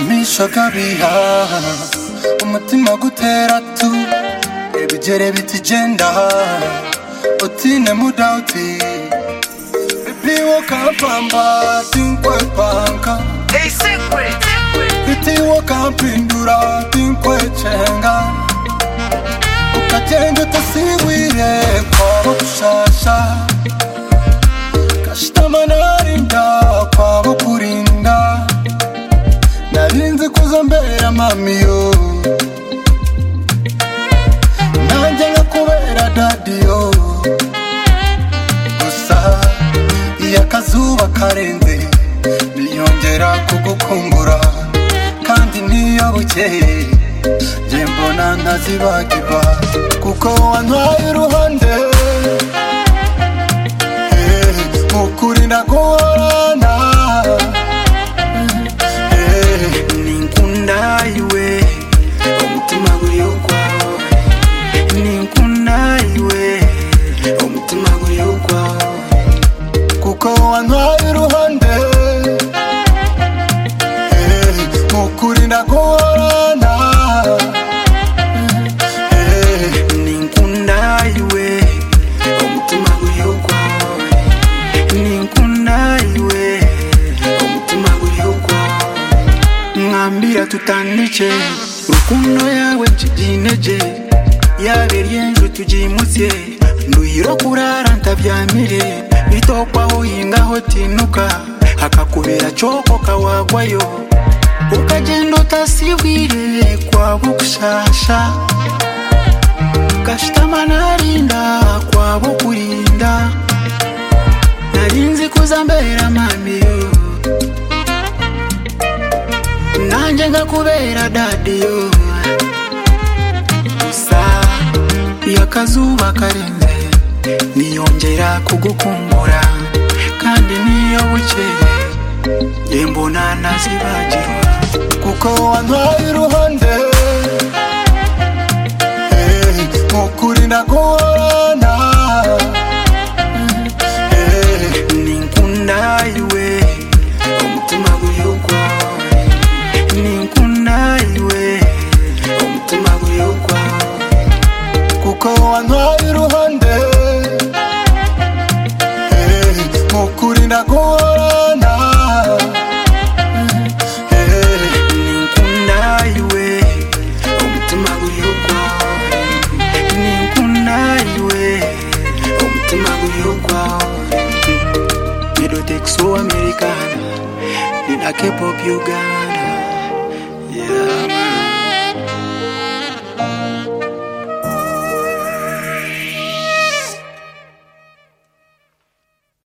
gushaka bihaha umutima gutera tu ebigere bitijenda utine mudauti bitiwo kampamba tinkwe panka bitiwo kampindura tinkwe cenga ukagenda utasigwire kwabo gushasha kashitama narinda kwabo kurinda narinzi kuza mbera mamiyo nanjye nkakubera dadiyo gusa iyo akazuba karenze niyongera kugukumbura kandi niyo bukeye njye mbona ntazibagirwa kuko wantwaye uruhande Eh, mukuri ndaguhorana Eh, ninkunda iwe omutima guri ogwawe ninkunda iwe omutima guri ogwawe kuko wantwaye uruhande Eh, mukuri ndaguhorana Eh, ninkunda iwe omutima guri ogwawe ninkunda iwe omutima guri ogwawe mwambira tutandike rukundo yawe nshyigineje yaba iryenzu tugimutse nduyiro kurara ntabyamire bitokwaho yingaho tinuka hakakubera coko kawagwayo ukagenda utasibwire kwabo gushasha gashitama narinda kwabo kurinda narinzi kuza mbera mamiyo nanjye nkakubera dadiyo gusa iyo akazuba karenze niyongera kugukumbura kandi niyo bukeye njye mbona ntazibagirwa kuko wantwaye uruhande Eh, mukuri ndaguhorana Eh, ninkunda iwe omutima guyogwawe ninkunda iwe omutima guyogwawe kuko wantwaye uruhande Eh, mukuri ndaguhorana Eh, ninkunda iwe omutima guyogwawe ninkunda iwe omutima guyogwawe middletex wo americana nina kepop uganda